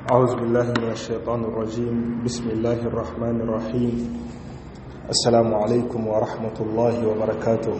أعوذ بالله من الشيطان الرجيم بسم الله الرحمن الرحيم السلام عليكم ورحمة الله وبركاته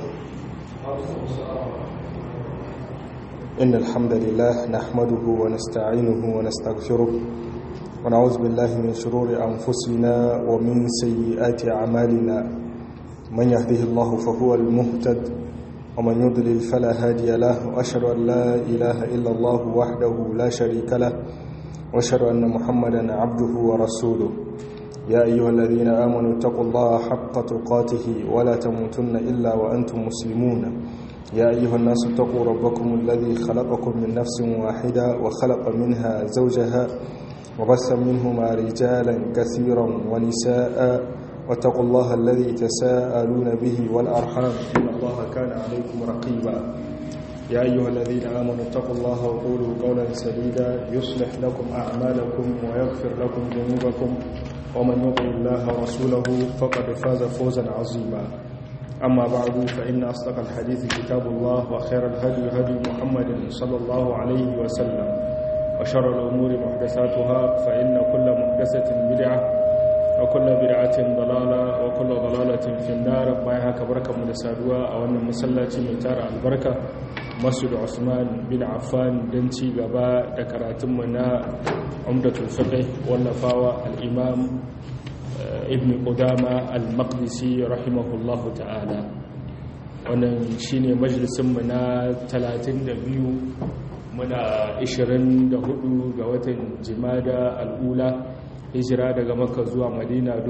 إن الحمد لله نحمده ونستعينه ونستغفره ونعوذ بالله من شرور أنفسنا ومن سيئات أعمالنا من يهده الله فهو المهتد ومن يضلل فلا هادي له وأشهد أن لا إله إلا الله وحده لا شريك له وأشهد أن محمدا عبده ورسوله يا أيها الذين آمنوا اتقوا الله حق تقاته ولا تموتن إلا وأنتم مسلمون يا أيها الناس اتقوا ربكم الذي خلقكم من نفس واحدة وخلق منها زوجها وبث منهما رجالا كثيرا ونساء واتقوا الله الذي تساءلون به والأرحام إن الله كان عليكم رقيبا يا أيها الذين آمنوا اتقوا الله وقولوا قولا سديدا يصلح لكم أعمالكم ويغفر لكم ذنوبكم ومن يطع الله ورسوله فقد فاز فوزا عظيما أما بعد فإن أصدق الحديث كتاب الله وخير الهدي هدي محمد صلى الله عليه وسلم وشر الأمور محدثاتها فإن كل محدثة بدعة وكل بدعة ضلالة وكل ضلالة في النار بايها كبركة مدسادوا أو أن مسلاتي ميتار البركة مسجد عثمان بن عفان دنتي غبا دكراتمنا عمدة الفقه والنفاوة الإمام ابن قدامة المقدسي رحمه الله تعالى wannan shine majalisinmu na 32 muna 24 ga watan jimada al'ula hijira daga makka zuwa madina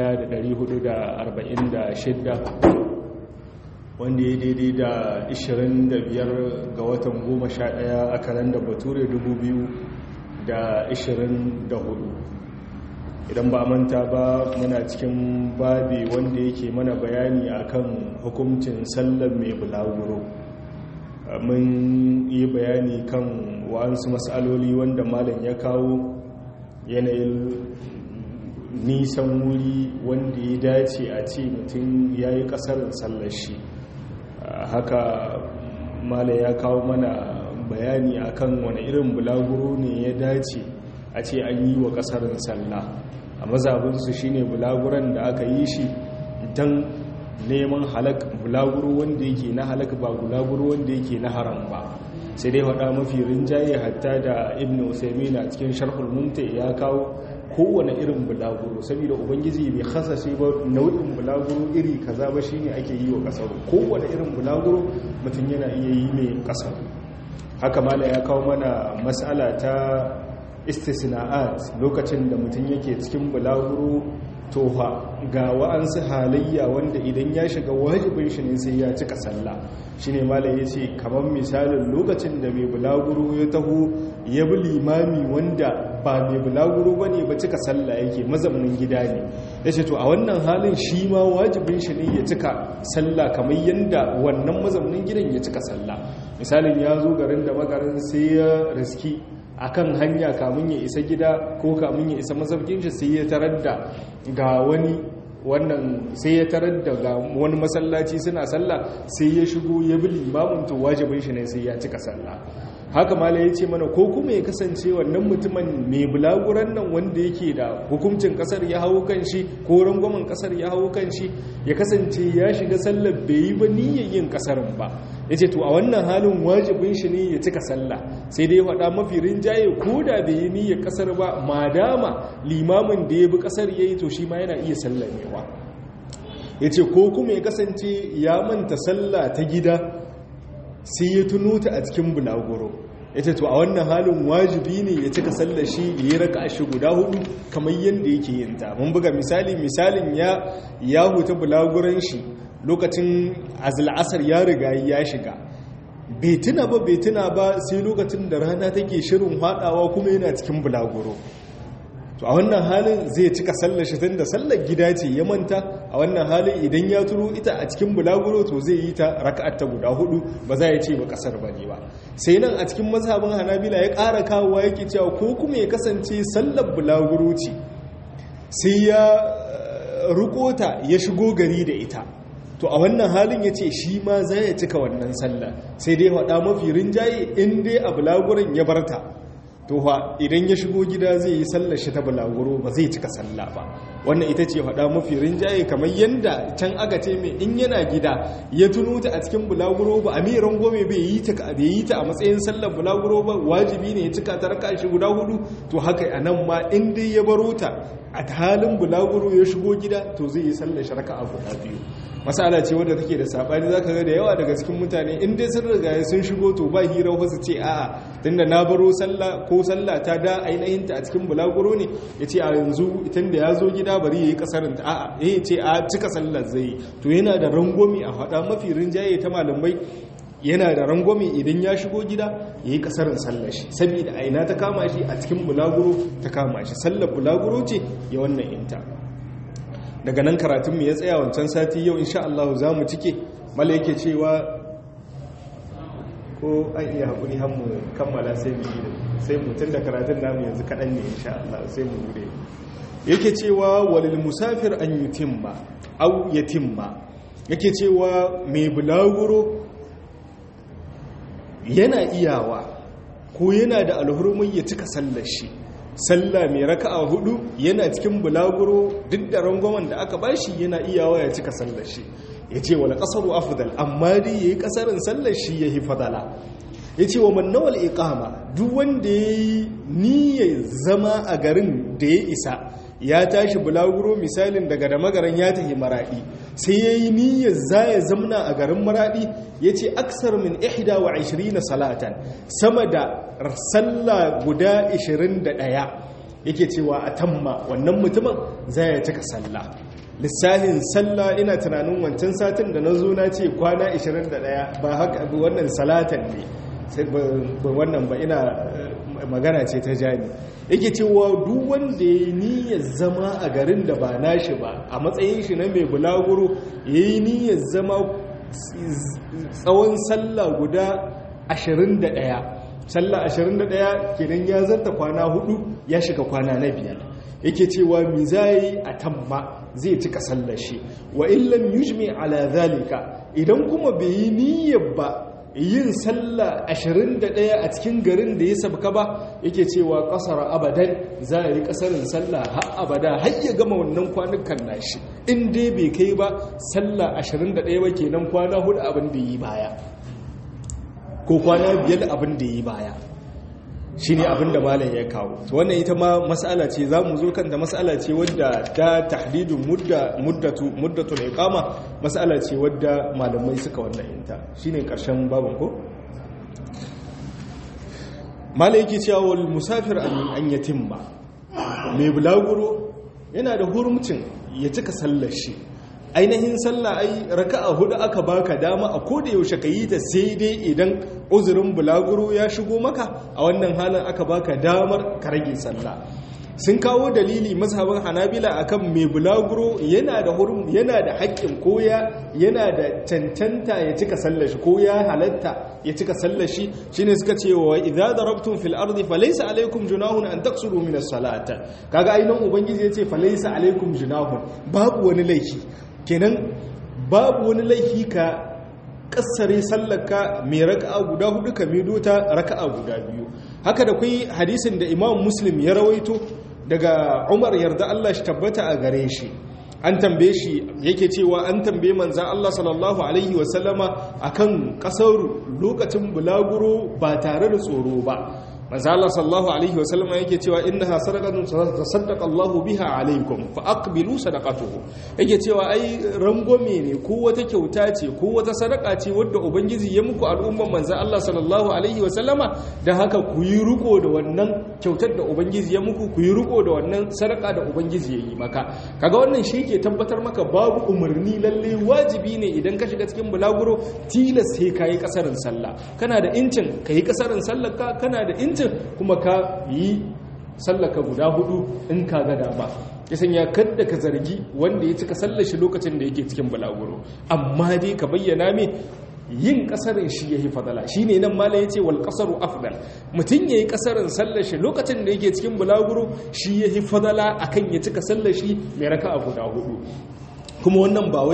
1446 wanda ya daidai da 25 ga watan 11 a kalanda bature 2024 idan ba manta ba muna cikin babi wanda yake mana bayani akan hukuncin sallar mai bulaguro mun yi bayani kan wa'ansu matsaloli wanda malam ya kawo yanayin nisan wuri wanda ya dace a ce mutum ya yi kasarin sallar shi haka malam ya kawo mana bayani akan wani irin bulaguro ne ya dace a ce an yi wa kasarin sallah a mazabinsu shine bulaguran da aka yi shi don neman halak bulaguro wanda yake na halak ba bulaguro wanda yake na haram ba sai dai faɗa mafi rinjaye hatta da ibn usaimin a cikin sharhul mumta ya kawo kowane irin bulaguro saboda ubangiji bai hasashe ba nau'in bulaguro iri kaza ba shine ake yi wa kasar kowane irin bulaguro mutum yana iya yi mai kasar haka mala ya kawo mana matsala ta istisna'at lokacin da mutum yake cikin bulaguro toha ga wa'ansu halayya wanda idan ya shiga wajibin shi ne sai ya cika sallah shine malai ya ce kamar misalin lokacin da mai bulaguro ya taho ya bi limami wanda ba mai bulaguro ba ne ba cika sallah yake mazaunin gida ne ya ce to a wannan halin shi ma wajibin shi ne ya cika sallah kamar yadda wannan mazaunin gidan ya cika sallah misalin ya zo garin da magarin sai ya riski akan hanya kamun ya isa gida ko kamun ya isa masaukin shi sai ya tarar da ga wani wannan sai ya tarar da ga wani masallaci suna sallah sai ya shigo ya bi limamin to wajibin shi ne sai ya cika sallah haka mala ya ce mana ko kuma ya kasance wannan mutumin mai bulaguran nan wanda yake da hukuncin kasar ya hau kan shi ko rangwamen kasar ya hau kan shi ya kasance ya shiga sallar bai yi ba niyyar yin kasarin ba ya ce to a wannan halin wajibin shi ne ya cika sallah sai dai faɗa mafi rinjaye ko da bai yi niyyar kasar ba madama limamin da ya bi kasar ya yi to shi ma yana iya sallamewa ya ce ko kuma ya kasance ya manta sallah ta gida sai ya tuno ta a cikin bulaguro ya ce to a wannan halin wajibi ne ya cika sallar shi ya yi raka shi guda hudu kamar yadda yake yin ta mun buga misali misalin ya ya huta bulaguran shi lokacin azla'asar ya riga ya shiga bai tuna ba bai tuna ba sai lokacin da rana take shirin hadawa kuma yana cikin bulaguro to a wannan halin zai cika sallar shi tunda sallar gida ce ya manta a wannan halin idan ya turo ita a cikin bulaguro to zai yi ta raka'at ta guda hudu ba za ya ce ba kasar bane ba sai nan a cikin mazhabin hanabila ya ƙara kawowa yake cewa ko kuma ya kasance sallar bulaguro ce sai ya rukota ya shigo gari da ita to a wannan halin ya ce shi ma za ya cika wannan sallah sai dai faɗa mafi rinjaye in dai a bulaguran ya barta to fa idan ya shigo gida zai yi sallar shi ta bulaguro ba zai cika sallah ba wannan ita ce faɗa mafi rinjaye kamar yadda can aka ce mai in yana gida ya tuno ta a cikin bulaguro ba a mai rangome bai yi ta bai yi ta a matsayin sallar bulaguro ba wajibi ne ya cika ta raka shi guda hudu to haka a nan ma in dai ya baro ta a halin bulaguro ya shigo gida to zai yi sallar shi raka a guda biyu masala ce wadda take da sabani zaka ga da yawa daga cikin mutane in dai sun riga sun shigo to ba hira wasu ce a'a tunda na baro sallah ko sallah ta da ainihin ta a cikin bulaguro ne yace a yanzu tunda ya zo gida bari yayi kasarin ta a'a eh ce a cika sallar zai to yana da rangomi a hada mafi rinjaye ta malamai yana da rangwame idan ya shigo gida ya yi kasarin sallar shi saboda aina ta kama shi a cikin bulaguro ta kama shi sallar bulaguro ce ya wannan inta daga nan karatunmu ya tsaya wancan sati yau insha Allah za mu cike mala yake cewa ko an iya haƙuri hannu kammala sai mu yi sai mutum da karatun namu yanzu kaɗan ne insha Allah sai mu gure yake cewa walil musafir an yutimma au yatimma yake cewa mai bulaguro yana iyawa ko yana da alhurmin ya cika sallar shi sallah mai raka'a hudu yana cikin bulaguro duk da rangwamen da aka bashi yana iyawa ya cika sallar shi ya ce wala kasaru afdal amma dai yayi kasarin sallar shi yahi fadala ya ce wa mannawal iqama duk wanda yayi niyyar zama a garin da ya isa ya tashi bulaguro misalin daga da magaran ya tafi maradi sai ya yi niyyar za ya zamna a garin maradi ya ce aksar min ihda wa na salatan sama da sallah guda 21 yake cewa a tamma wannan mutumin za ya cika sallah lissahin sallah ina tunanin wancan satin da na zo na ce kwana 21 ba haka wannan salatan ne wannan ba ina magana ce ta jani yake cewa duk wanda ya niyyar zama a garin da ba nashi ba a matsayin shi na mai bulaguro ya yi niyyar zama tsawon sallah guda 21 sallah 21 kenan ya zarta kwana hudu ya shiga kwana na biyar yake cewa mi zai a tamma zai cika sallar shi wa illam yujmi ala zalika idan kuma bai yi niyyar ba yin sallah 21 a cikin garin da ya sabka ba yake cewa kasar abadan za a yi kasarin sallah har abada har ya gama wannan kwanukan nashi in dai bai kai ba sallah 21 ba kenan kwana hudu abin da yi baya ko kwana biyar abin da yi baya shi ne abin da malam ya kawo wannan ita ma matsala ce za mu zo kanta matsala ce wadda ta tahdidin muddatul iqama matsala ce wadda malamai suka wannan inta shine karshen babin ko malam yake cewa wal musafir an yatimma mai bulaguro yana da hurumcin ya cika sallar shi ainihin sallah ai raka'a hudu aka baka dama a koda yaushe ka yi ta sai dai idan uzurin bulaguro ya shigo maka a wannan halin aka baka damar ka rage sallah sun kawo dalili mazhaban hanabila akan mai bulaguro yana da hurum yana da haƙƙin koya yana da cancanta ya cika sallar shi ko ya halatta ya cika sallar shi shine suka ce wa idza darabtum fil ardi falaysa alaykum junahun an taksuru min as-salata kaga ainihin ubangiji yace falaysa alaykum junahun babu wani laifi kenan babu wani laifi ka kassare sallaka mai raka'a guda hudu ka mido ta raka'a guda biyu haka da kai hadisin da imam muslim ya rawaito daga umar yarda Allah shi tabbata a gare shi an tambaye shi yake cewa an tambaye manzan Allah sallallahu alaihi wasallama akan kasar lokacin bulaguro ba tare da tsoro ba manzan Allah sallallahu alaihi wasallama yake cewa innaha sadaqatun tasaddaqa Allahu biha alaikum fa aqbilu sadaqatuhu yake cewa ai rangwame ne ko wata kyauta ce ko wata sadaka ce wadda ubangiji ya muku al'umman manzan Allah sallallahu alaihi wasallama dan haka ku yi riko da wannan kyautar da ubangiji ya muku ku yi riko da wannan sadaka da ubangiji ya yi maka kaga wannan shi ke tabbatar maka babu umarni lalle wajibi ne idan ka shiga cikin bulaguro tilas sai ka yi kasarin sallah kana da incin ka yi kasarin sallar ka kana da incin kuma ka yi sallaka guda hudu in ka ga dama ya sanya kadda ka zargi wanda ya cika sallar shi lokacin da yake cikin bulaguro amma dai ka bayyana me yin kasarin shi yayi fadala shine nan mala yace wal qasaru afdal mutun yayi kasarin sallar shi lokacin da yake cikin bulaguro shi yayi fadala akan ya cika sallar shi mai raka'a guda hudu kuma wannan ba wai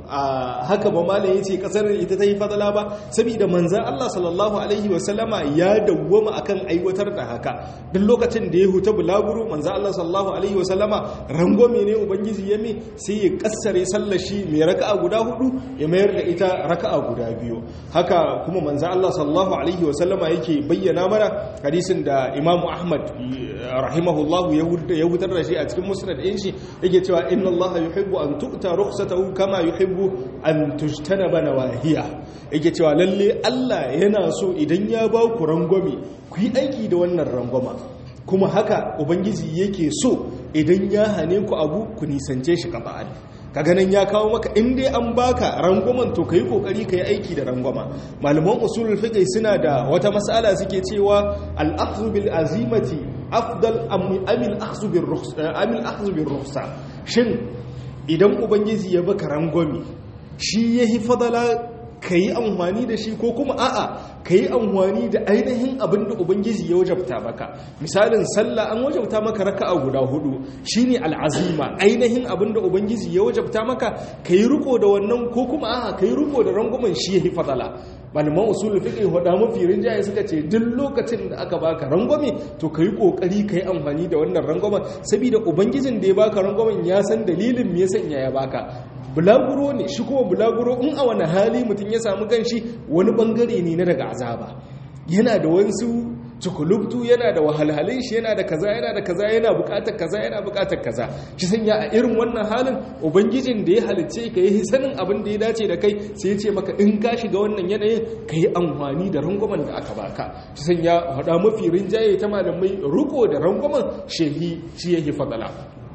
haka ba malam yace kasar ita ta yi fadala ba saboda manzon Allah sallallahu alaihi wasallama ya dawwama akan aiwatar da haka duk lokacin da ya huta bulaguro manzon Allah sallallahu alaihi wasallama rangwame ne ubangiji ya mi sai ya kassare sallar shi mai raka'a guda hudu ya mayar da ita raka'a guda biyu haka kuma manzon Allah sallallahu alaihi wasallama yake bayyana mana hadisin da Imam Ahmad rahimahullahu ya hutar da shi a cikin musnad ɗin shi yake cewa inna Allah yuhibbu an tu'ta rukhsatahu kama yuhibbu an tujtanaba nawahiya yake cewa lalle Allah yana so idan ya ba ku rangwame ku yi aiki da wannan rangwama kuma haka ubangiji yake so idan ya hane ku abu ku nisance shi kaba'an kaga nan ya kawo maka in dai an baka rangwamen to kai kokari kai aiki da rangwama malaman usulul fiqh suna da wata mas'ala suke cewa al-akhdhu bil azimati afdal am al-akhdhu bir rukhsa am al-akhdhu bir rukhsa shin idan ubangiji ya baka rangwami shi yahi fadala kayi amfani da shi ko kuma a'a kayi amfani da ainihin abin da ubangiji ya wajabta maka misalin sallah an wajabta maka raka'a guda hudu shine al'azima ainihin abin da ubangiji ya wajabta maka kayi riko da wannan ko kuma a'a kayi riko da rangwamen shi yahi fadala malaman usulul fiqh hada mafi rinjaye suka ce duk lokacin da aka baka rangwame to kai kokari kai amfani da wannan rangwamen saboda ubangijin da ya baka rangwamen ya san dalilin me ya sanya ya baka bulaguro ne shi kuma bulaguro in a wani hali mutum ya samu kanshi wani bangare ne na daga azaba yana da wasu cikulubtu yana da wahalhalin shi yana da kaza yana da kaza yana bukatar kaza yana bukatar kaza shi sanya a irin wannan halin ubangijin da ya halicce ka yi sanin abin da ya dace da kai sai ya ce maka in ka shiga wannan yanayin ka yi amfani da rangwamen da aka baka shi sanya hada mafi rinjaye ta malamai riko da rangwamen shehi shi yake fadala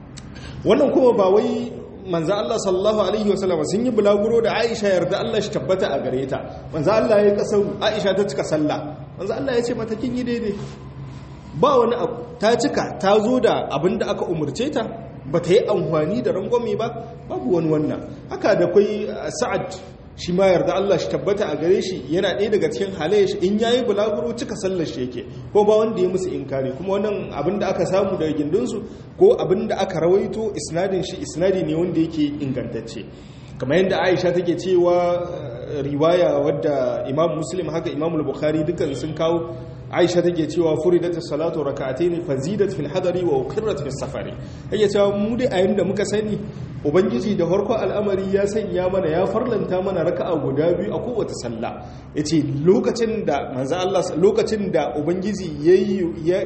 wannan kuma ba wai manzo Allah sallallahu alaihi wasallam sun yi bulaguro da Aisha yarda Allah shi tabbata a gare ta manzo Allah ya kasar Aisha ta cika sallah manzo Allah ya ce mata kin yi daidai ba wani abu ta cika ta zo da abin da aka umurce ta ba ta yi amfani da rangwame ba babu wani wannan haka da kai Sa'ad shi ma yarda Allah shi tabbata a gare shi yana ɗaya daga cikin halaye shi in yayi bulaguro cika sallar shi yake ko ba wanda ya musu inkari kuma wannan abin da aka samu daga gindinsu ko abin da aka rawaito isnadin shi isnadi ne wanda yake ingantacce kamar yadda Aisha take cewa riwaya wadda Imam Muslim haka Imam Bukhari dukan sun kawo Aisha take cewa furidat as-salatu rak'atayn fazidat fil hadari wa uqirrat fis safari yake cewa mu dai a yanda muka sani ubangiji da farko al'amari ya sanya mana ya farlanta mana raka'a guda biyu a kowace sallah yace lokacin da manzo Allah lokacin da ubangiji yayi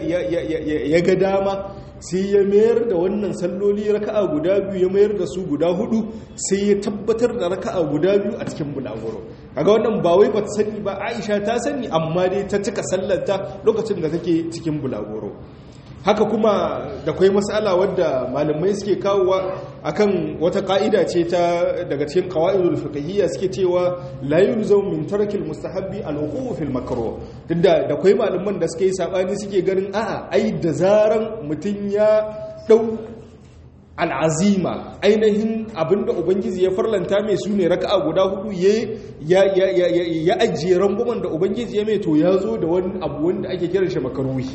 ya ga dama sai ya mayar da wannan salloli raka'a guda biyu ya mayar da su guda hudu sai ya tabbatar da raka'a guda biyu a cikin bulaguro kaga wannan ba wai bata sani ba Aisha ta sani amma dai ta cika sallarta lokacin da take cikin bulaguro haka kuma da kwai matsala wadda malamai suke kawowa akan wata ka'ida ce ta daga cikin qawaidul fiqhiyya suke cewa la yulzam min tarkil mustahabbi al-wuquf fil makruh tunda da kwai malaman da suke yi sabani suke ganin a'a ai da zaran mutun ya dau al'azima ainihin abinda ubangiji ya farlanta mai su ne raka'a guda hudu ya ajiye rangwamen da ubangiji ya mai to ya zo da wani abu wanda ake kiran shi makaruhi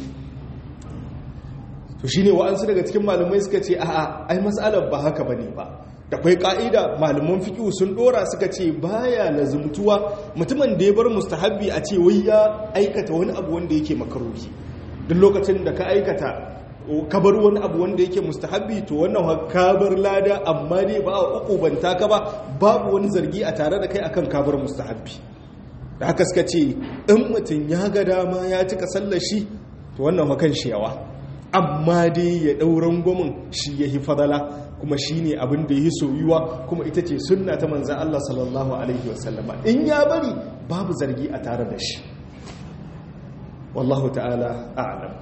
to shine wa'ansu daga cikin malamai suka ce a'a ai mas'alar ba haka bane ba da kwai ka'ida malaman fiqh sun dora suka ce baya lazumtuwa mutumin da ya bar mustahabbi a ce wai ya aikata wani abu wanda yake makaruhi duk lokacin da ka aikata ka bar wani abu wanda yake mustahabbi to wannan ka bar lada amma dai ba a ukubanta ka ba babu wani zargi a tare da kai akan ka bar mustahabbi da haka suka ce in mutum ya ga dama ya cika sallar shi to wannan makan shi yawa amma dai ya ɗauran gomin shi ya yi fadala kuma shi ne abin da ya yi soyuwa kuma ita ce sunna ta manzan Allah sallallahu Alaihi wasallama in ya bari babu zargi a tare da shi wallahu ta'ala a'lam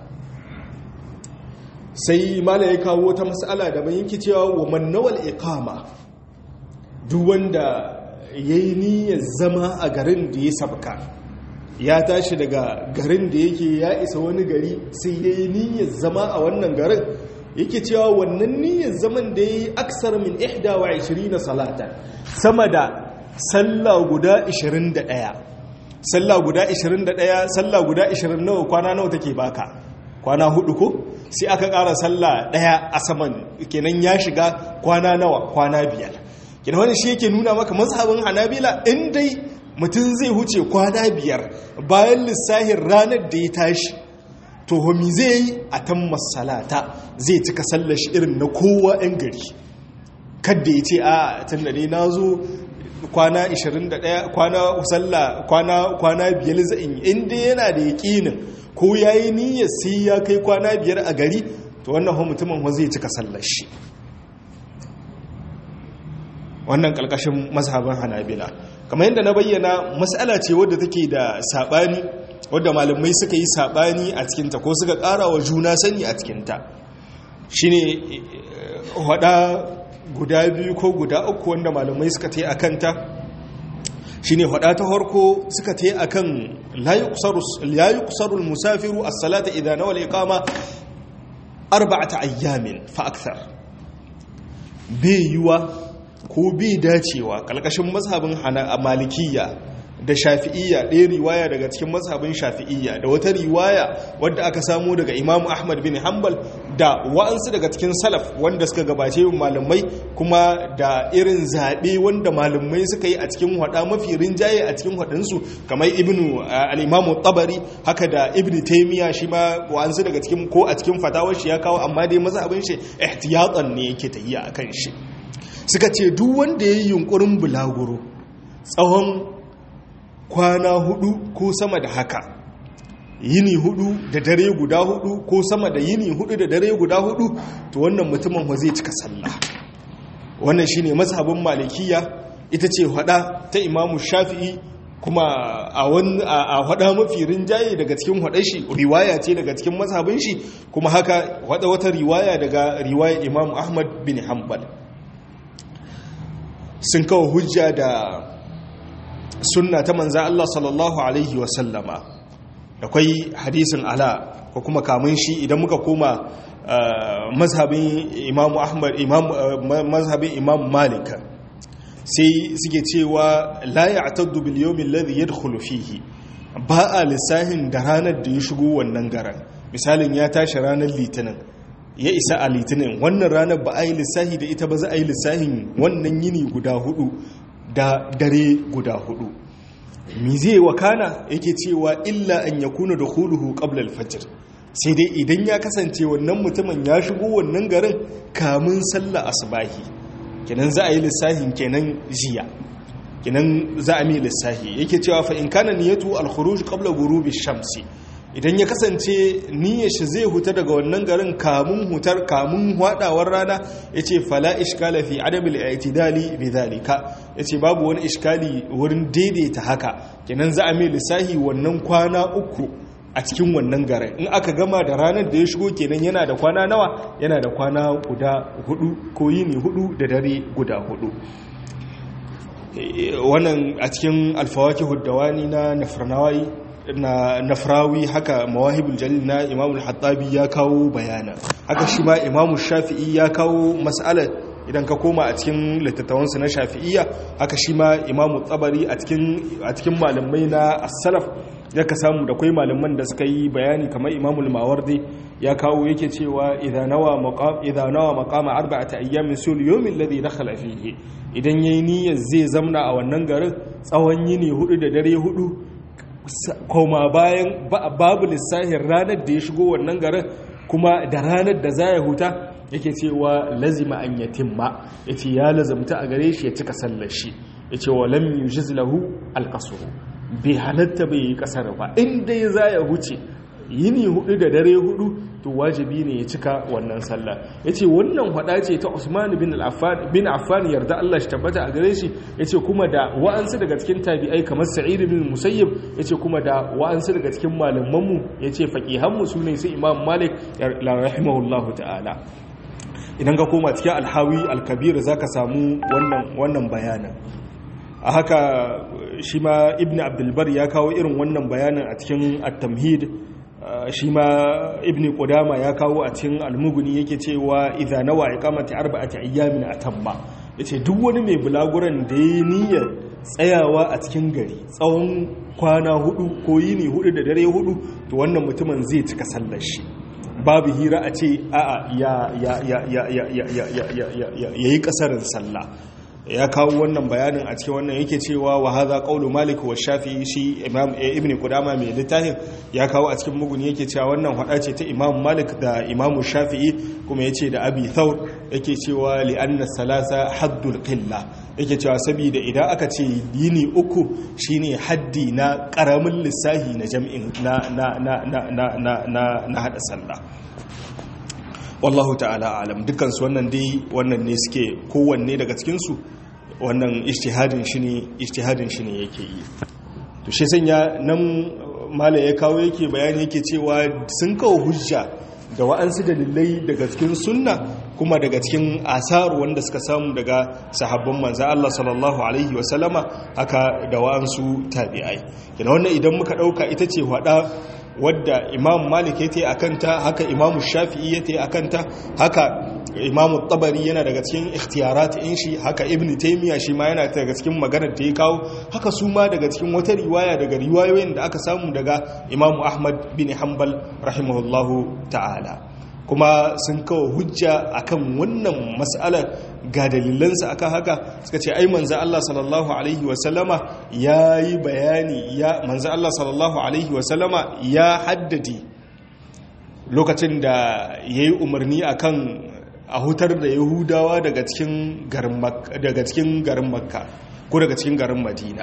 sai mala ya kawo ta matsala da bayan cewa wa mannawal iqama duk wanda yayi niyyar zama a garin da ya sabka ya tashi daga garin da yake ya isa wani gari sai ya yi niyyar zama a wannan garin yake cewa wannan niyyar zaman da ya yi aksar min ihda wa 20 salata sama da sallah guda 21 sallah guda 21 sallah guda 20 nawa kwana nawa take baka kwana hudu ko sai aka ƙara sallah daya a saman kenan ya shiga kwana nawa kwana biyar kina wani shi yake nuna maka mazhabin hanabila in dai mutum zai huce kwana biyar bayan lissahin ranar da ya tashi to homi zai yi a tan masalata zai cika sallashi irin na kowa 'yan gari kadda ya ce a tun da ne na zo kwana 21 kwana sallah kwana kwana biyar za'in inda yana da yaƙinin ko ya yi niyyar sai ya kai kwana biyar a gari to wannan hau mutumin wa zai cika sallashi wannan ƙarƙashin mazhaban hanabila kamar yadda na bayyana matsala ce wadda take da saɓani wadda malamai suka yi saɓani a cikinta ko suka ƙara wa juna sani a cikinta shi ne hada guda biyu ko guda uku wanda malamai suka ta yi a kanta shi ne hada ta harko suka ta yi a kan layi kusarul musafiru a salata idan wale kama arba'ata ayyamin fa'aktar bai yiwa ko bai dacewa kalkashin mazhabin malikiya da shafi'iyya ɗaya riwaya daga cikin mazhabin shafi'iyya da wata riwaya wadda aka samu daga imamu ahmad bin hanbal da wa'ansu daga cikin salaf wanda suka gabace malamai kuma da irin zaɓe wanda malamai suka yi a cikin hada mafi rinjaye a cikin haɗinsu kamar ibnu al'imamu tabari haka da ibnu taimiya shi ma wa'ansu daga cikin ko a cikin fatawar shi ya kawo amma dai mazhabin shi ihtiyatan ne yake tahiya a kan shi suka ce duk wanda ya yi yunkurin bulaguro tsawon kwana hudu ko sama da haka yini hudu da dare guda hudu ko sama da yini hudu da dare guda hudu to wannan mutumin wa zai cika sallah wannan shine mazhabin malikiya ita ce hada ta imamu shafi'i kuma a wani a hada mafi rinjaye daga cikin hadar shi riwaya ce daga cikin mazhabin shi kuma haka hada wata riwaya daga riwaya imamu ahmad bin hanbal sun kawo hujja da sunna ta manza Allah sallallahu Alaihi wasallama akwai hadisin ala ko kuma kamun shi idan muka koma mazhabin imamu ahmad mazhabin imamu malika sai suke cewa la ya'taddu bil yawmi alladhi yadkhulu fihi ba a lissahin da ranar da ya shigo wannan garan misalin ya tashi ranar litinin ya isa a litinin wannan ranar ba a yi lissahi da ita ba za a yi lissahin wannan yini guda hudu da dare guda hudu mi zai wakana yake cewa illa an ya kuna da huluhu qabla alfajr sai dai idan ya kasance wannan mutumin ya shigo wannan garin kamun sallah asbahi kenan za a yi lissahin kenan jiya kenan za a mi lissahi yake cewa fa in kana niyatu al-khuruj qabla ghurubi shamsi idan ya kasance niyyar shi zai huta daga wannan garin kamun hutar kamun hwadawar rana yace fala iskala fi adamil i'tidali bidhalika yace babu wani iskali wurin daidaita haka kenan za a mai lissahi wannan kwana uku a cikin wannan garin in aka gama da ranar da ya shigo kenan yana da kwana nawa yana da kwana guda hudu ko yini hudu da dare guda hudu wannan a cikin alfawaki huddawani na nafranawai na nafrawi haka mawahibul jalil na imamul hattabi ya kawo bayana haka shi ma imamu shafi'i ya kawo mas'alar idan ka koma a cikin littattawansu na shafi'iyya haka shi ma imamu tsabari a cikin malamai na as-salaf ya ka samu da kwai malaman da suka yi bayani kamar imamul mawardi ya kawo yake cewa idan nawa maqam idan nawa maqama arba'ati ayyamin sul yawmin ladhi dakhala fihi idan yayi niyyar zai zamna a wannan garin tsawon yini hudu da dare hudu koma bayan babu lissahin ranar da ya shigo wannan garin kuma da ranar da za ya huta yake cewa lazima an yatimma yace ya lazamta a gare shi ya cika sallar shi yace wa lam yujiz lahu alqasru bai halatta bai yi kasar ba inda ya za ya huce yini hudu da dare hudu to wajibi ne ya cika wannan sallah yace wannan hada ce ta Usman bin Affan bin Affan yarda Allah shi tabbata a gare shi yace kuma da wa'ansu daga cikin tabi'ai kamar Sa'id bin Musayyib yace kuma da wa'ansu daga cikin malaman mu yace faqihan mu sune sai Imam Malik rahimahullahu ta'ala idan ka koma cikin alhawi alkabir zaka samu wannan wannan bayanan a haka shi ma ibn abdulbar ya kawo irin wannan bayanin a cikin at-tamhid shi ma ibn qudama ya kawo a cikin al-mughni yake cewa idza nawa iqamati arba'ati ayyamin atamma yace duk wani mai bulaguran da yayi niyyar tsayawa a cikin gari tsawon kwana hudu ko yini hudu da dare hudu to wannan mutumin zai cika sallar shi babu hira a ce a'a ya ya ya ya ya ya ya ya ya yi kasarin sallah ya kawo wannan bayanin a cikin wannan yake cewa wa hadha qawlu malik wa shafi'i shi imam ibn qudama mai littafin ya kawo a cikin muguni yake cewa wannan hada ce ta imam malik da imam shafi'i kuma yace da abi thawr yake cewa li anna salasa haddul qilla yake cewa saboda idan aka ce yini uku shine haddi na karamin lissahi na jam'in na na na na na na na hada sallah wallahu ta'ala alam dukansu wannan dai wannan ne suke kowanne daga cikinsu wannan ijtihadin shi ne ijtihadin shi ne yake yi to shi sanya nan malai ya kawo yake bayani yake cewa sun kawo hujja da wa'ansu dalilai daga cikin sunna kuma daga cikin asar wanda suka samu daga sahabban manzo Allah sallallahu alaihi wa sallama haka da wa'ansu tabi'ai kina wannan idan muka dauka ita ce wada wadda imam malik ya ta yi a kanta haka imam shafi'i ya ta yi a kanta haka imam tabari yana daga cikin ikhtiyarat in shi haka ibn taymiya shi ma yana daga cikin maganar da ya kawo haka su ma daga cikin wata riwaya daga riwayoyin da aka samu daga imam ahmad bin hanbal rahimahullahu ta'ala kuma sun kawo hujja akan wannan mas'alar ga dalilansa akan haka suka ce ai manzo Allah sallallahu alaihi wasallama yayi bayani ya manzo Allah sallallahu alaihi wasallama ya haddadi lokacin da yayi umarni akan a hutar da yahudawa daga cikin garin daga cikin garin makka ko daga cikin garin madina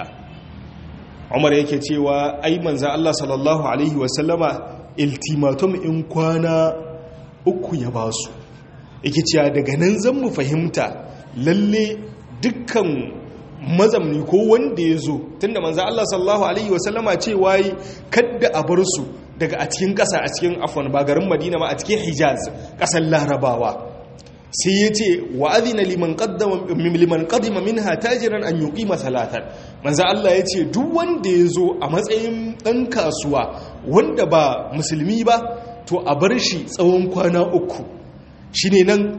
umar yake cewa ai manzo Allah sallallahu alaihi wasallama iltimatum in kwana uku ya ba su yake cewa daga nan zan mu fahimta lalle dukkan mazamni ko wanda ya zo tunda manzo Allah sallallahu alaihi wasallama cewa yi kadda a bar su daga a cikin ƙasa a cikin afwan ba garin Madina ba a cikin Hijaz ƙasar Larabawa sai ya ce wa adina liman qaddama liman qadima minha tajiran an yuqima salatan manzo Allah ya ce duk wanda ya zo a matsayin dan kasuwa wanda ba musulmi ba to a bar shi tsawon kwana uku shi ne nan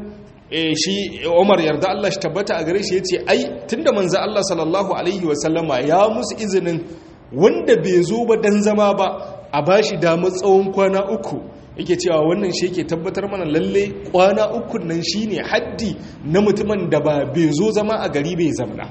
shi umar yarda Allah shi tabbata a gare shi ya ce ai tun da manza Allah sallallahu Alaihi wasallama ya musu izinin wanda bai zo ba dan zama ba a ba shi damar tsawon kwana uku yake cewa wannan shi yake tabbatar mana lalle kwana uku nan shi ne haddi na mutumin da ba bai zo zama a gari bai zamna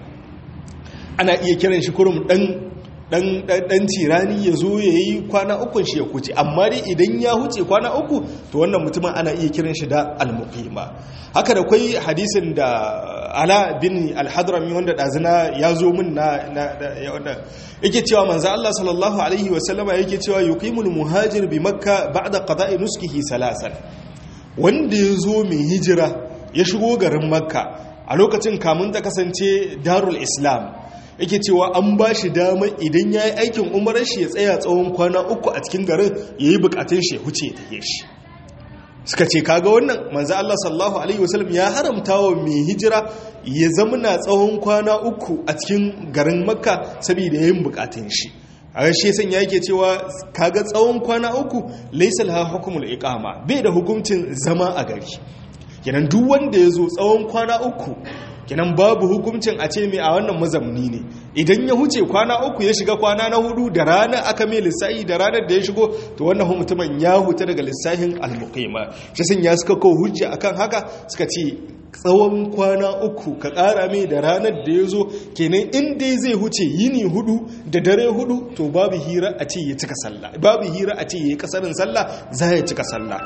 ana iya kiran shi kurum dan dan tirani ya zo ya yi kwana ukun shi ya kuce amma dai idan ya huce kwana uku to wannan mutumin ana iya kiran shi da almuqima haka da kwai hadisin da ala bin alhadrami wanda dazina ya zo min na wanda yake cewa manzo Allah sallallahu alaihi wa sallama yake cewa yuqimul muhajir bi makka ba'da qada'i nuskihi salasan wanda ya zo mai hijira ya shigo garin makka a lokacin kamun ta kasance darul islam yake cewa an ba shi damar idan ya yi aikin umarar shi ya tsaya tsawon kwana uku a cikin garin ya yi bukatun shi ya huce ta shi suka ce kaga wannan manzo Allah sallallahu alaihi wasallam ya haramta wa mai hijira ya zamana tsawon kwana uku a cikin garin makka saboda yin bukatun shi a rashe san yake cewa kaga tsawon kwana uku laysa laha hukmul iqama bai da hukuncin zama a gari kenan duk wanda ya zo tsawon kwana uku kenan babu hukuncin a ce mai a wannan mazamni ne idan ya huce kwana uku ya shiga kwana na hudu da ranar aka mai lissahi da ranar da ya shigo to wannan mutumin ya huta daga lissahin almuqima shi sun ya suka kawo hujja akan haka suka ce tsawon kwana uku ka ƙara mai da ranar da ya zo kenan in dai zai huce yini hudu da dare hudu to babu hira a ce ya cika sallah babu hira a ce ya yi kasarin sallah za ya cika sallah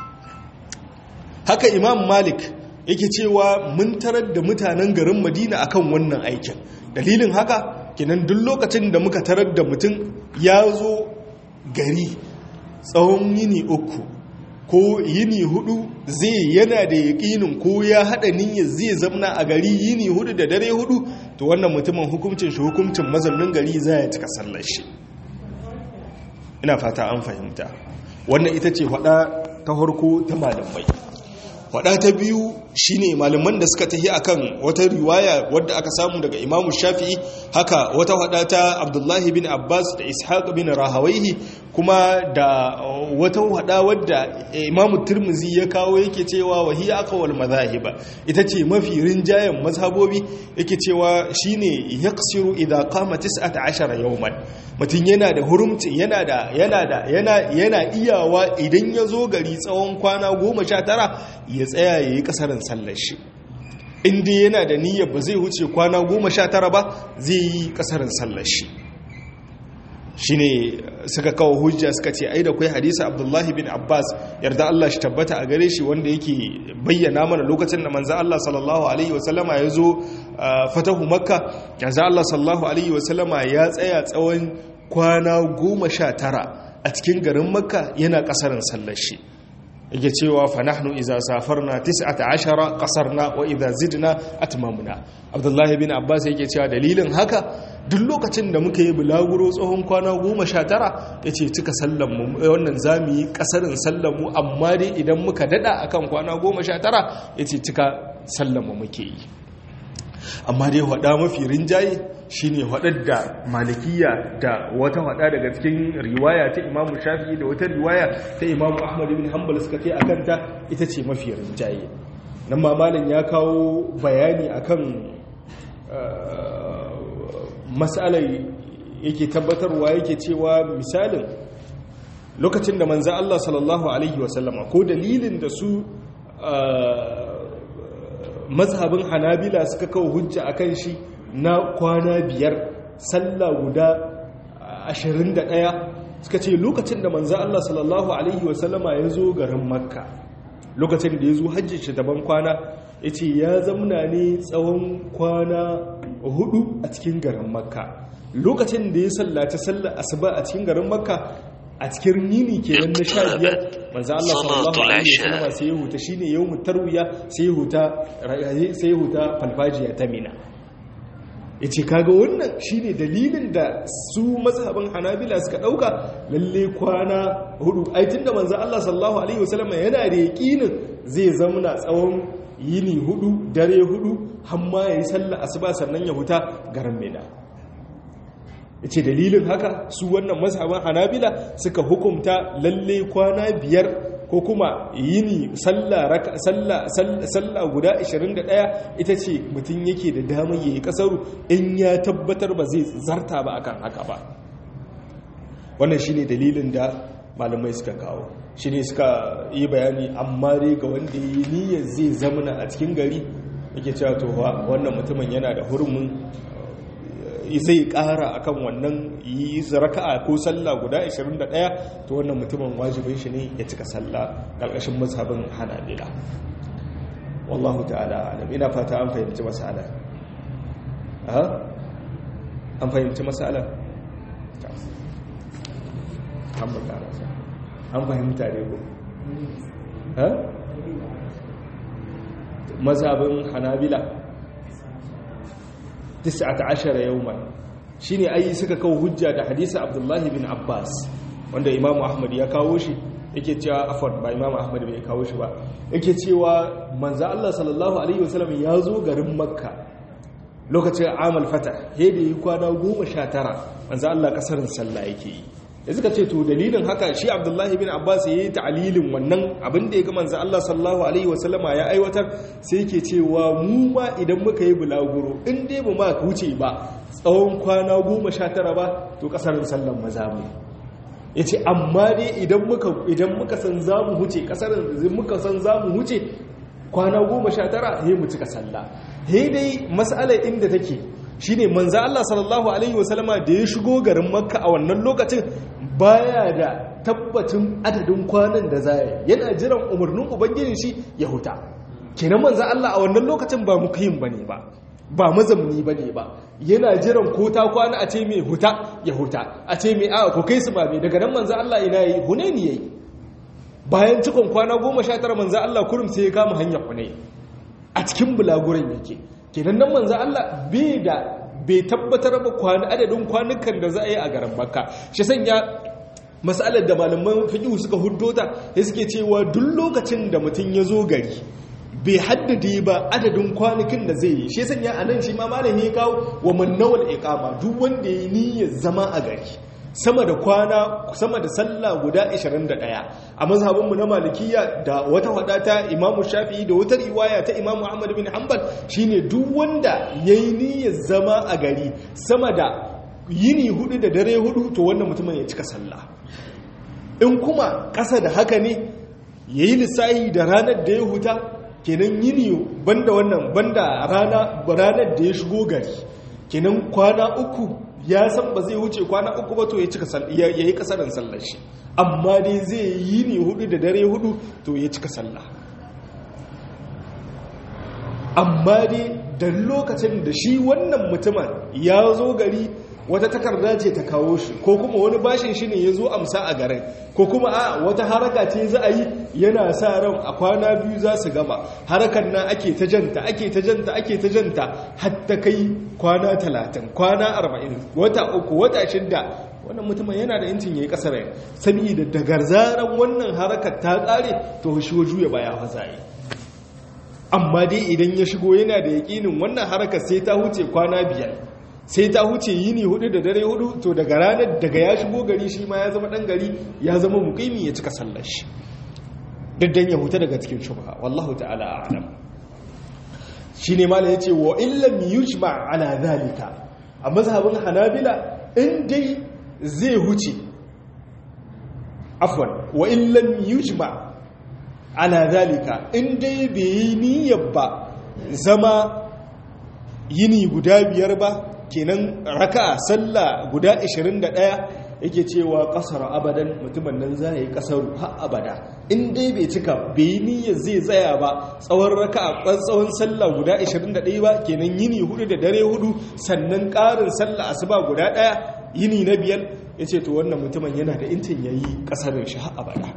haka imam malik yake cewa mun tarar da mutanen garin madina akan wannan aikin dalilin haka kenan duk lokacin da muka tarar da mutum ya zo gari tsawon yini uku ko yini hudu zai yana da yaƙinin ko ya haɗa niyyar zai zamna a gari yini hudu da dare hudu to wannan mutumin hukuncin shi hukuncin mazaunin gari za ya cika sallar shi ina fata an fahimta wannan ita ce faɗa ta harko ta malamai faɗa ta biyu shine malaman da suka tafi akan wata riwaya wadda aka samu daga imamu shafi'i haka wata faɗa ta abdullahi bin abbas da ishaq bin rahawaihi kuma da wata faɗa wadda imamu turmuzi ya kawo yake cewa wahiya akawal mazahiba ita ce mafi rinjayen mazhabobi yake cewa shine yaqsiru idza qama 19 yawman mutum yana da hurumci yana da yana da yana yana iyawa idan ya zo gari tsawon kwana 19 ya tsaya yayi kasarin sallar shi inda yana da niyyar ba zai wuce kwana goma sha tara ba zai yi kasarin sallar shi shi ne suka kawo hujja suka ce ai da kwai hadisa abdullahi bin abbas yarda allah shi tabbata a gare shi wanda yake bayyana mana lokacin da manzan allah sallallahu alaihi wasallama ya zo fatahu makka yanzu allah sallallahu alaihi wasallama ya tsaya tsawon kwana goma sha tara a cikin garin makka yana kasarin sallar shi yake cewa fa nahnu idza safarna 19 qasarna wa idza zidna atmamna abdullahi bin abbas yake cewa dalilin haka duk lokacin da muka yi bulaguro tsohon kwana 19 yace cika sallan mu wannan zamu yi kasarin sallan mu amma dai idan muka dada akan kwana 19 yace cika sallan mu muke yi amma dai hada mafi rinjaye shine hadar da malikiya da wata hada daga cikin riwaya ta imamu shafi'i da wata riwaya ta imamu ahmad ibn hanbal suka ce akan ta ita ce mafi rinjaye nan ma malam ya kawo bayani akan mas'alar yake tabbatarwa yake cewa misalin lokacin da manzo Allah sallallahu alaihi wasallama ko dalilin da su mazhabin hanabila suka kawo hujja akan shi na kwana biyar sallah guda 21 suka ce lokacin da manzo Allah sallallahu alaihi wasallama ya zo garin makka lokacin da ya zo hajji shi daban kwana ya ce ya zamna ne tsawon kwana hudu a cikin garin makka lokacin da ya sallaci sallar asuba a cikin garin makka a cikin yini kenan na sha biyar manzo Allah sallallahu alaihi wasallam sai ya huta shine yawmut tarwiya sai ya huta sai ya huta falfajiya ta mina yace kaga wannan shine dalilin da su mazhabin Hanabila suka dauka lalle kwana hudu ai tunda manzo Allah sallallahu alaihi wasallam yana da yaqinin zai zamana tsawon yini hudu dare hudu hamma yayi sallar asuba sannan ya huta garin mina ce dalilin haka su wannan mazhaban hanabila suka hukumta lalle kwana biyar ko kuma yini sallah guda 21 ita ce mutum yake da damar yayi kasaru in ya tabbatar ba zai zarta ba akan haka ba wannan shine dalilin da malamai suka kawo shine suka yi bayani amma dai ga wanda yi niyyar zai zamana a cikin gari yake cewa to wannan mutumin yana da hurumin zai kara akan wannan yi raka'a ko sallah guda 21 to wannan mutumin wajibin shi ne ya cika sallah ƙarƙashin mazhabin hanabila wallahu ta'ala alam ina fata an fahimci mas'ala aha an fahimci mas'ala an fahimta ne ko ha mazhabin hanabila 19 yawman shine ai suka kawo hujja da hadisi Abdullahi bin Abbas wanda Imam Ahmad ya kawo shi yake cewa afwan ba Imam Ahmad bai kawo shi ba yake cewa manzo Allah sallallahu alaihi wasallam ya zo garin Makka lokacin amal fata he da yi kwana 19 manzo Allah kasarin sallah yake yi da suka ce to dalilin haka shi abdullahi bin abbas ya yi ta'alilin wannan abin da ya ga manzo Allah sallallahu alaihi wasallama ya aiwatar sai yake cewa mu ma idan muka yi bulaguro in dai ba ma wuce ba tsawon kwana goma sha tara ba to kasarin sallan maza mu ya ce amma dai idan muka idan muka san za mu huce kasarin muka san za mu huce kwana goma sha tara he mu cika sallah he dai mas'alar inda take shine manzo Allah sallallahu alaihi wasallama da ya shigo garin Makka a wannan lokacin baya da tabbacin adadin kwanan da zai yana jiran umarnin ubangijin shi ya huta kenan manzo Allah a wannan lokacin ba mukayin bane ba ba mazamni bane ba yana jiran ko ta kwana a ce mai huta ya huta a ce mai a ko kai su ba mai daga nan manzo Allah ina yi hunaini yayi bayan cikon kwana 19 manzo Allah kurum sai ya kama hanyar hunaini a cikin bulaguran yake kenan nan manzo Allah bai da bai tabbatar ba kwana adadin kwanukan da za a yi a garin Makka shi sanya masalar da malaman fiqh suka huddota sai suke cewa duk lokacin da mutum ya zo gari bai haddade ba adadin kwanukan da zai yi shi sanya anan shi ma malami ya kawo wa mannawal iqama duk wanda ya niyyar zama a gari sama da kwana sama da sallah guda 21 a mazhabinmu na malikiya da wata wadata imamu shafi'i da wata riwaya ta imamu ahmad bin hanbal shine duk wanda yayi niyyar zama a gari sama da yini hudu da dare hudu to wannan mutumin ya cika sallah in kuma ƙasa da haka ne yayi lissahi da ranar da ya huta kenan yini banda wannan banda rana ranar da ya shigo gari kenan kwana uku ya san ba zai wuce kwana uku ba to ya cika ya yi kasarin sallar shi amma dai zai yi ne hudu da dare hudu to ya cika sallah amma dai da lokacin da shi wannan mutumin ya zo gari wata takarda ce ta kawo shi ko kuma wani bashin shi ne ya zo amsa a garin ko kuma a wata haraka ce za a yi yana sa ran a kwana biyu za su gaba harakan nan ake ta janta ake ta janta ake ta janta hatta kai kwana talatin kwana arba'in wata uku wata shidda wannan mutumin yana da yancin ya yi kasar yin saboda daga zaran wannan harakar ta tsare to shi juya baya hazaye amma dai idan ya shigo yana da yaƙinin wannan harakar sai ta huce kwana biyar sai ta huce yini hudu da dare hudu to daga ranar daga ya shigo gari shi ma ya zama dan gari ya zama mukimi ya cika sallar shi daddan ya huta daga cikin shubha wallahu ta'ala a'lam shine malai yace wa illam yujma ala zalika a mazhabin hanabila in dai zai huce afwan wa illam yujma ala zalika in dai bai yi niyyar ba zama yini guda biyar ba kenan raka sallah guda 21 yake cewa kasar abadan mutumin nan za yi kasar har abada in dai bai cika bai niyyar zai tsaya ba tsawon raka a tsawon sallah guda 21 ba kenan yini hudu da dare hudu sannan karin sallah asuba guda daya yini na biyar ya ce to wannan mutumin yana da intin ya yi kasarin shi har abada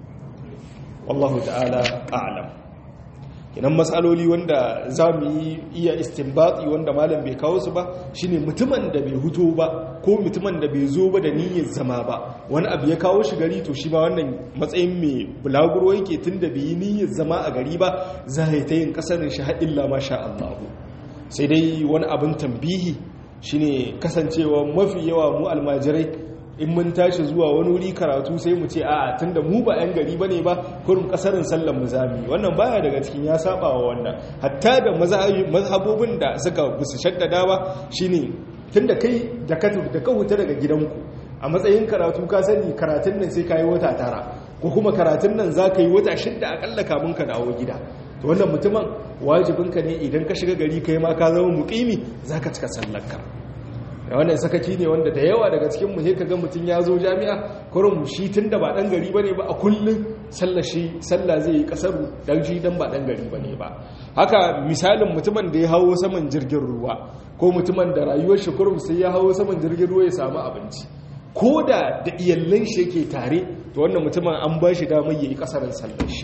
wallahu ta'ala a'lam kinan matsaloli wanda za mu yi iya istinbati wanda malam bai kawo su ba shine mutumin da bai huto ba ko mutumin da bai zo ba da niyyar zama ba wani abu ya kawo shi gari to shi ba wannan matsayin mai bulaguro yake tun da bai yi niyyar zama a gari ba za a yi ta yin kasarin shi har illa masha Allah sai dai wani abin tambihi shine kasancewa mafi yawa mu almajirai in mun tashi zuwa wani wuri karatu sai mu ce a tunda mu ba 'yan gari bane ba kurum kasarin sallan mu zami wannan baya daga cikin ya saba wa wannan hatta da mazhabobin da suka gusu shaddada ba shine tunda kai da ka da ka huta daga gidanku a matsayin karatu ka sani karatun nan sai kai wata tara ko kuma karatun nan za ka yi wata shidda akalla kamun ka dawo gida to wannan mutumin wajibinka ne idan ka shiga gari kai ma ka zama muqimi zaka cika sallarka wannan sakaki ne wanda da yawa daga cikin mu sai kaga mutun ya zo jami'a kurum shi tunda ba dan gari bane ba a kullun sallar shi sallah zai yi kasaru dan shi dan ba dan gari bane ba haka misalin mutumin da ya hawo saman jirgin ruwa ko mutumin da rayuwar shi kurum sai ya hawo saman jirgin ruwa ya samu abinci ko da da iyallan shi yake tare to wannan mutumin an ba shi damar yayi kasarin sallar shi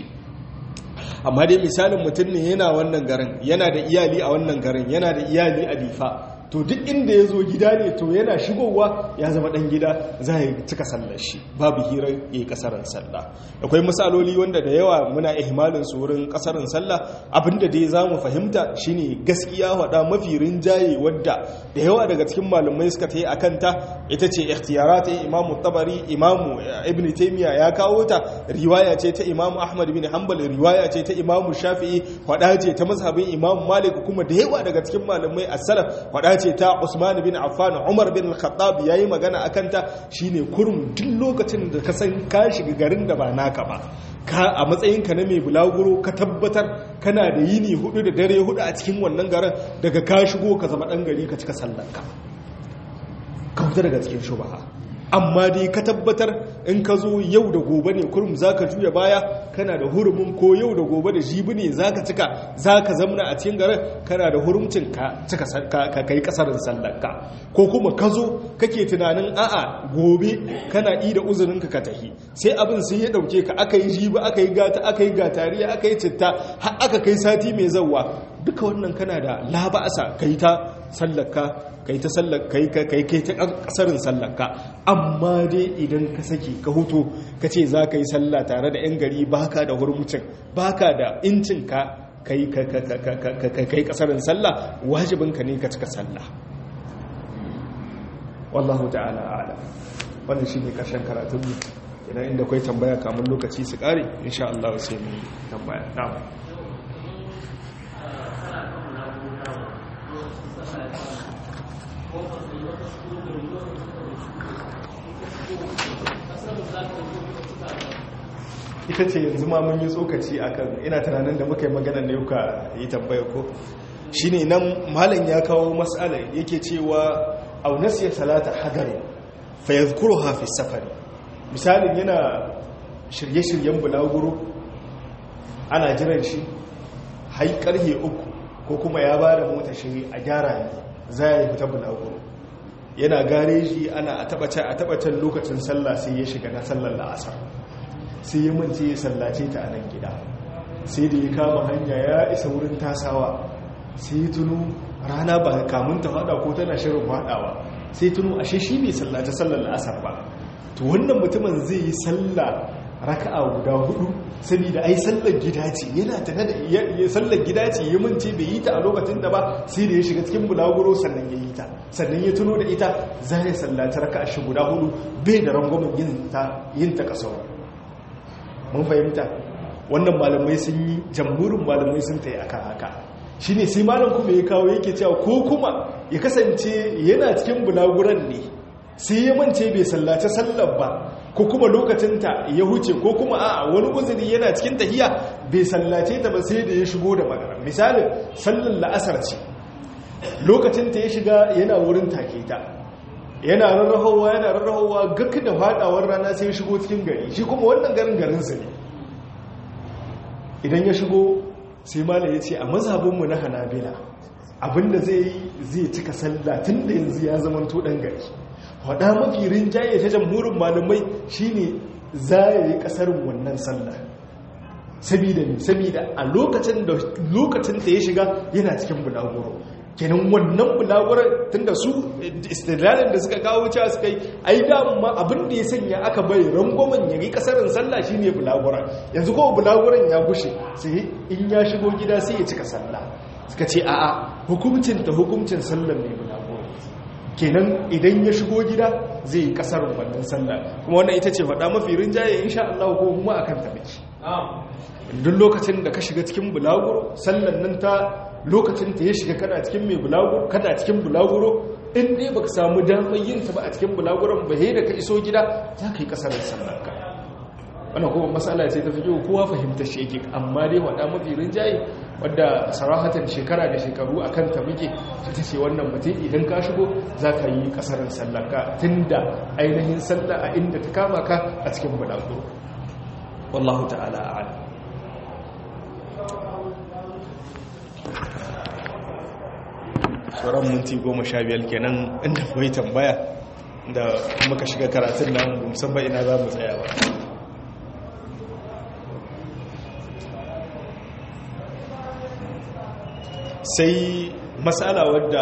amma dai misalin mutum ne yana wannan garin yana da iyali a wannan garin yana da iyali a difa to duk inda ya zo gida ne to yana shigowa ya zama ɗan gida za a yi cika sallar shi babu hirar ya yi ƙasarar sallah akwai misaloli wanda da yawa muna ihmalin su wurin ƙasarar sallah abinda dai za mu fahimta shine gaskiya waɗa mafi rinjaye wadda da yawa daga cikin malamai suka ta yi a kanta ita ce ikhtiyara ta imamu tabari imamu ibn taimiya ya kawo ta riwaya ce ta imamu ahmad bin hanbal riwaya ce ta imamu shafi'i waɗa ce ta mazhabin imamu malik kuma da yawa daga cikin malamai as-salaf waɗa ce ta Usman bin Affan Umar bin Al-Khattab yayi magana akan ta shine kurum duk lokacin da ka san ka shiga garin da ba naka ba ka a matsayin ka na mai bulaguro ka tabbatar kana da yini hudu da dare hudu a cikin wannan garin daga ka shigo ka zama dan gari ka cika sallar ka ka fita daga cikin shubaha amma dai ka tabbatar in ka zo yau da gobe ne kurum za ka juya baya kana da hurumin ko yau da gobe da jibi ne za ka cika za ka zamna a cikin garin kana da hurumcin ka cika ka kai kasarin sallarka ko kuma ka zo kake tunanin a'a gobe kana yi da uzurinka ka tahi sai abin sai ya dauke ka aka yi jibi aka yi gata aka yi gatariya aka yi citta har aka kai sati mai zawwa duka wannan kana da laba'asa kai ta sallarka kai ta sallar kai kai kai ta kasarin sallarka amma dai idan ka saki ka huto ka ce za ka yi sallah tare da 'yan gari baka da hurmucin baka da incin ka kai kai kasarin sallah wajibinka ne ka cika sallah wallahu ta'ala a'lam wannan shine karshen karatun mu idan inda kai tambaya kamun lokaci su kare insha Allah sai mu tambaya na'am ita ce yanzu ma mun yi tsokaci akan ina tunanin da muka yi magana ne ka yi tambaya ko shine nan malam ya kawo mas'ala yake cewa aw nasiya salata hadari fa yadhkuruha fi safari misalin yana shirye-shiryen bulaguro ana jiran shi hai karhe uku ko kuma ya ba da mota shi a gyara ne za ya fita bulaguro yana gareji ana a tabbacin lokacin sallah sai ya shiga na sallar la'asar sai ya mance ya sallace ta a nan gida sai da ya kama hanya ya isa wurin tasawa sai ya tunu rana ba kamun ta fada ko tana shirin fadawa sai tunu ashe shi bai sallace sallar la'asar ba to wannan mutumin zai yi sallah raka'a guda hudu saboda ai sallar gida ce yana tana da sallar gida ce ya mance bai yi ta a lokacin da ba sai da ya shiga cikin bulaguro sannan ya yi ta sannan ya tuno da ita za ya sallaci raka'a shi guda hudu bai da rangwamen yin ta yin ta kasar mun fahimta wannan malamai sun yi jamhurin malamai sun ta yi akan haka shine sai malam kuma ya kawo yake cewa ko kuma ya kasance yana cikin bulaguran ne sai ya mance bai sallace sallar ba ko kuma lokacinta ya huce ko kuma a wani uzuri yana cikin tahiya bai sallace ta ba sai da ya shigo da magana misalin sallar la'asar ce lokacinta ya shiga yana wurin take ta yana rarrahowa yana rarrahowa gak da fadawar rana sai ya shigo cikin gari shi kuma wannan garin garinsa ne idan ya shigo sai malam ya ce a mazhabinmu na hanabila abinda zai yi zai cika sallah tun da yanzu ya zama to dan gari faɗa mafi rinjaye ta jamhurin malamai shine za ya yi ƙasarin wannan sallah sabida ne sabida a lokacin da lokacin da ya shiga yana cikin bulaguro kenan wannan bulagurar tunda su istidlalin da suka kawo cewa suka yi ai dama abin da ya sanya aka bai rangwamen ya yi kasarin sallah shine bulagurar yanzu kowa bulaguran ya gushe sai in ya shigo gida sai ya cika sallah suka ce a'a hukuncin ta hukuncin sallar ne bulagurar kenan idan ya shigo gida zai yi kasar wannan sallah kuma wannan ita ce faɗa mafi rinjaye insha Allah ko kuma akan ta miki duk lokacin da ka shiga cikin bulaguro sallan nan ta lokacin ta ya shiga kana cikin mai bulaguro kana cikin bulaguro in dai baka samu damar yin ta ba a cikin bulaguron ba da ka iso gida za ka yi kasar sallar ka wannan kuma matsala ce ta fiye kowa fahimta shi yake amma dai waɗa mafi rinjaye wadda sarahatan shekara da shekaru a kanta muke ta ce wannan mutum idan ka shigo za ka yi kasarar sallarka tun da ainihin sallah a inda ta kama ka a cikin bulago wallahu ta'ala a'ala sauran minti goma sha biyar kenan inda kuwa tambaya da muka shiga karatun nan musamman ina za mu tsaya ba sai matsala wadda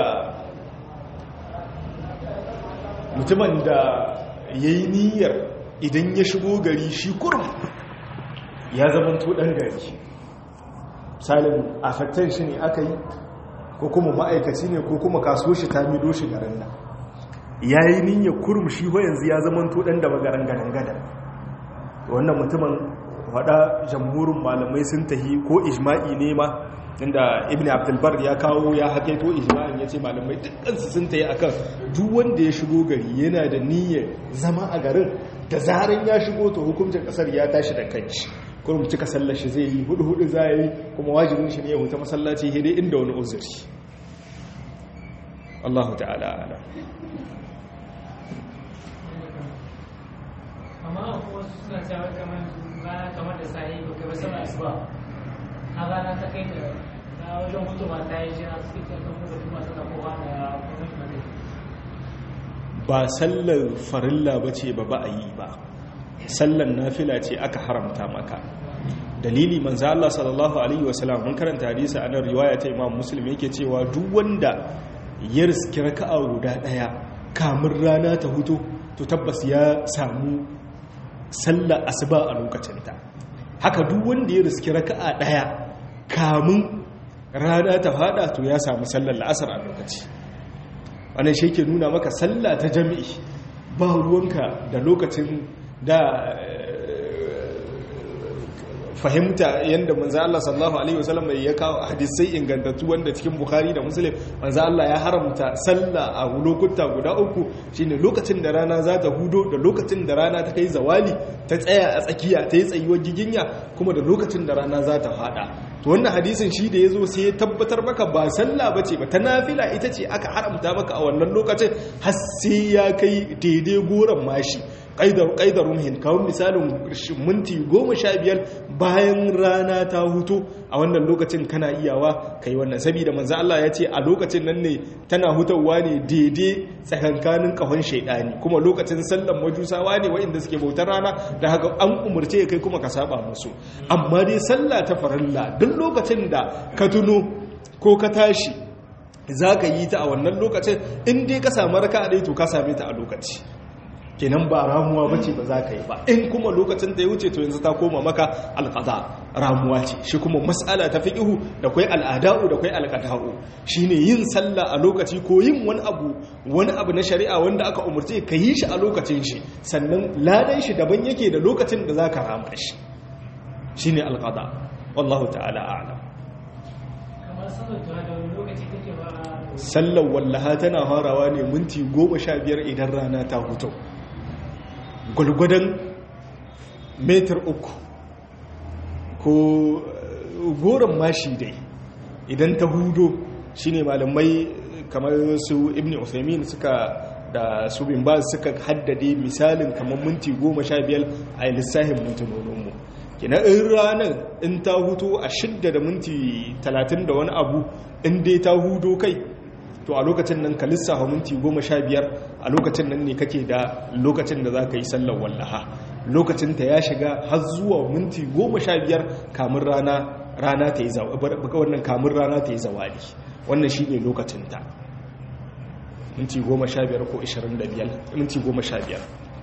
mutumin da ya yi niyyar idan ya shigo gari shi kurum ya zama ɗan gari salin afektan shi ne aka yi ko kuma ma'aikaci ne ko kuma kaso shi ta mido shi garin nan ya yi niyyar kurum shi ho yanzu ya zama ɗan da magaran gadan-gadan wannan mutumin wada jamhurin malamai sun tahi ko ijma'i ne ma inda ibn abdulbar ya kawo ya haƙaito ijma'in ya ce malamai dukkansu sun ta yi akan duk wanda ya shigo gari yana da niyyar zama a garin da zaran ya shigo to hukuncin ƙasar ya tashi da kanci kurum cika sallar shi zai yi hudu hudu za yi kuma wajibin shi ne ya huta masallaci hede inda wani uzuri Allah ta'ala ala amma wasu suna cewa kamar kamar da sahi ba kai ba sama asuba a rana ta kai da na wajen hutu ba ta yi shi na suke kan kuma kuma tana kowa da kuma ba sallar farilla ba ce ba ba a yi ba sallar nafila ce aka haramta maka dalili manzo Allah sallallahu alaihi wasallam mun karanta hadisi a nan riwaya ta Imam Muslim yake cewa duk wanda ya riski raka'a guda daya kamun rana ta hutu to tabbas ya samu sallar asuba a lokacinta haka duk wanda ya riski raka'a daya kamun rana ta fada to ya samu sallar la'asar a lokaci wannan shi ke nuna maka sallah ta jami'i ba ruwanka da lokacin da fahimta yanda manzo Allah sallallahu alaihi wasallam ya kawo hadisai ingantattu wanda cikin Bukhari da Muslim manzo Allah ya haramta sallah a lokuta guda uku shine lokacin da rana za ta hudo da lokacin da rana ta kai zawali ta tsaya a tsakiya ta yi tsayuwar giginya kuma da lokacin da rana za ta fada to wannan hadisin shi da yazo sai ya tabbatar maka ba sallah bace ba ta nafila ita ce aka haramta maka a wannan lokacin har sai ya kai daidai goran mashi ƙaidar rumhin kawon misalin minti goma sha biyar bayan rana ta hutu a wannan lokacin kana iyawa ka yi wannan saboda manzo Allah ya ce a lokacin nan ne tana hutawa ne daidai tsakankanin kahon shaidani kuma lokacin sallan majusawa ne waɗanda suke bautar rana da haka an umarce kai kuma ka saba musu amma dai sallah ta farilla duk lokacin da ka tuno ko ka tashi za ka yi ta a wannan lokacin in dai ka samu raka a to ka same ta a lokaci kenan ba ramuwa bace ba za ka yi ba in kuma lokacin da ya wuce to yanzu ta koma maka alqada ramuwa ce shi kuma mas'ala ta fiqhu da kai al'ada'u da kai alqada'u shine yin sallah a lokaci ko yin wani abu wani abu na shari'a wanda aka umurce ka yi shi a lokacin shi sannan ladan shi daban yake da lokacin da zaka rama shi shine alqada wallahu ta'ala a'lam kamar sallar duha da wani lokaci take ba sallar wallaha tana farawa ne minti goma sha biyar idan rana ta hutu gwalgwadon metar uku ko goron mashi dai idan ta hudo shine malamai kamar su ibn Uthaymeen suka da su bin ba suka haddade misalin kamar minti goma sha biyar a lissahin mintunoninmu kina in ranar in ta huto a shidda da minti talatin da wani abu in dai ta hudo kai to a lokacin nan ka lissafa minti goma sha biyar a lokacin nan ne kake da lokacin da za ka yi sallar wallaha lokacin ta ya shiga har zuwa minti goma sha biyar kamun rana rana ta yi wannan kamun rana ta yi zawali wannan shi ne lokacin ta minti goma sha biyar ko ishirin da biyar minti goma sha biyar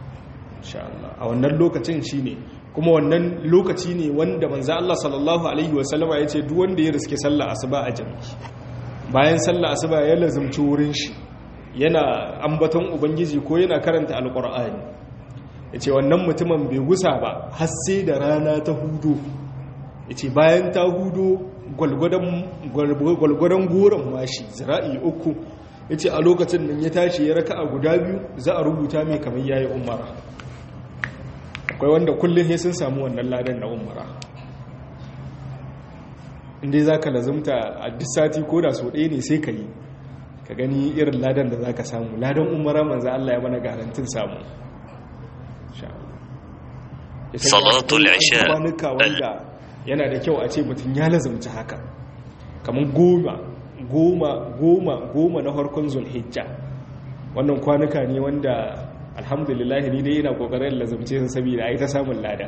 a wannan lokacin shi ne kuma wannan lokaci ne wanda manzo Allah sallallahu alaihi wasallama ya ce duk wanda ya riske sallar asuba a jami'i bayan sallah asuba ya lazumci wurin shi yana ambaton ubangiji ko yana karanta alkur'ani ya ce wannan mutumin bai gusa ba har sai da rana ta hudu ya ce bayan ta hudu gwalgwadon goron mashi zira'i uku ya ce a lokacin nan ya tashi ya raka a guda biyu za a rubuta mai kamar yayi umara akwai wanda kullum ya sun samu wannan ladan na umara inda za ka lazumta a duk sati ko da so ɗaya ne sai ka yi ka gani irin ladan da za ka samu ladan umara manza Allah ya mana garantin samu salatul isha kwanuka wanda yana da kyau a ce mutum ya lazumta haka kamar goma goma goma goma na harkon zulhijja wannan kwanuka ne wanda alhamdulillah ni dai yana kokarin lazumce su saboda ai ta samun lada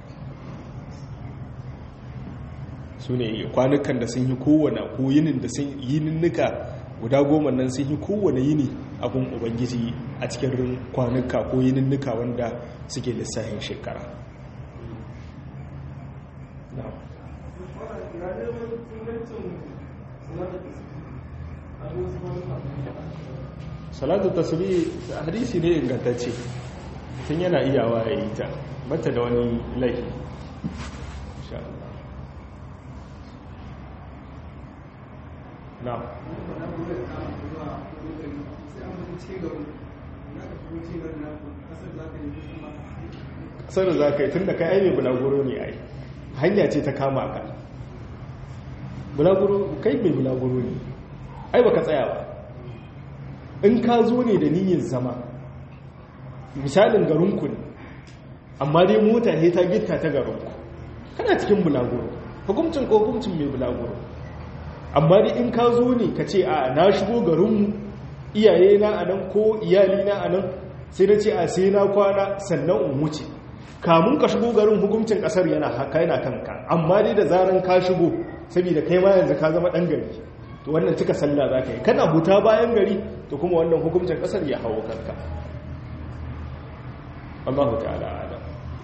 su ne kwanukan da sun yi kowane ko yinin da sun yi ninnika guda goma nan sun yi kowane yini abin ubangiji a cikin kwanuka ko yininnika wanda suke lissahin shekara salatu tasiri hadisi ne ingantacce tun yana iyawa ya yi ta bata da wani laifi na kasar da za ka yi tun da kai aibe bulaguro ne ai hanya ce ta kama ka bulaguro kai mai bulaguro ne ai baka tsaya ba in ka zo ne da niyyar zama misalin garinku ne amma dai mota ne ta gitta ta garinku kana cikin bulaguro hukuncin ko hukuncin mai bulaguro amma dai in ka zo ne ka ce a na shigo garinmu iyaye na a nan ko iyali na a nan sai na ce a sai na kwana sannan in wuce kamun ka shigo garin hukuncin kasar yana haka yana kanka amma dai da zaran ka shigo saboda kai ma yanzu ka zama dan gari to wannan cika sallah za ka yi kana huta bayan gari to kuma wannan hukuncin kasar ya hawo kanka Allahu ta'ala alam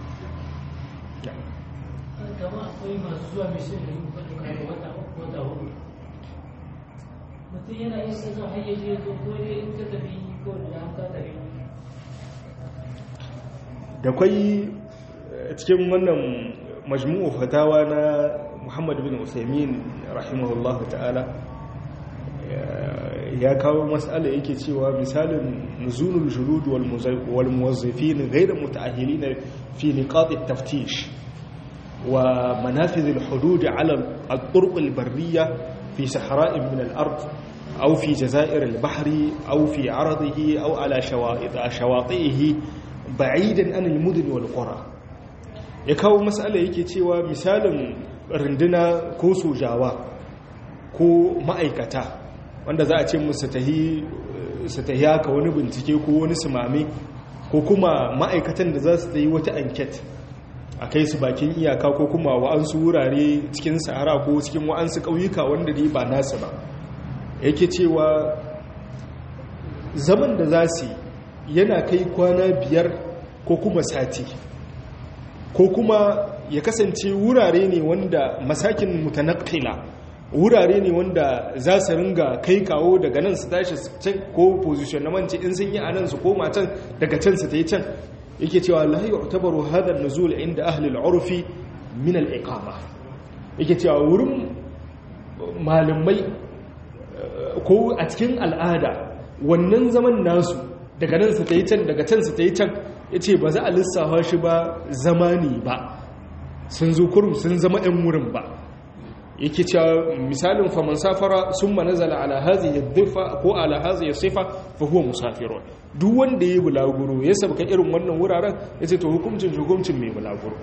kama akwai masu zuwa mishin da yin kwata kare wata uku wata hudu mutum yana yin sai zan hayyace zo ko dai in ka tafi ko da an ka tafi da kwai cikin wannan majmu'u fatawa na muhammad bin usaimin rahimahullah ta'ala ya kawo matsala yake cewa misalin nuzulul julud wal muwazzifin ghayr muta'ahhilin fi niqat at-taftish wa manafiz al-hudud 'ala al-turuq al-barriyah fi sahra'in min al-ard أو في جزائر البحر أو في عرضه أو على شواطئه بعيدا عن المدن والقرى ya kawo matsala yake cewa misalin runduna ko sojawa ko ma'aikata wanda za a ce musu su tahi haka wani bincike ko wani sumame ko kuma ma'aikatan da za su ta yi wata anket a kai su bakin iyaka ko kuma wa'ansu wurare cikin sahara ko cikin wa'ansu ƙauyuka wanda dai ba nasu ba yake cewa zaman da za su yana kai kwana biyar ko kuma sati ko kuma ya kasance wurare ne wanda masakin mutanakila wurare ne wanda za su ringa kai kawo daga nan su tashi can ko position na mance in sun yi a nan su koma can daga can su ta yi can yake cewa la yu'tabaru hadha an-nuzul inda ahli al-urfi min al-iqama yake cewa wurin malamai ko a cikin al'ada wannan zaman nasu daga nan su ta yi can daga can su ta yi can ya ce ba za a lissafa shi ba zamani ba sun zo kurum sun zama 'yan wurin ba yake cewa misalin faman safara sun manazala ala hazi ya dufa ko ala hazi ya sifa fa huwa musafirun duk wanda ya yi bulaguro ya sabka irin wannan wuraren ya ce to hukuncin hukuncin mai bulaguro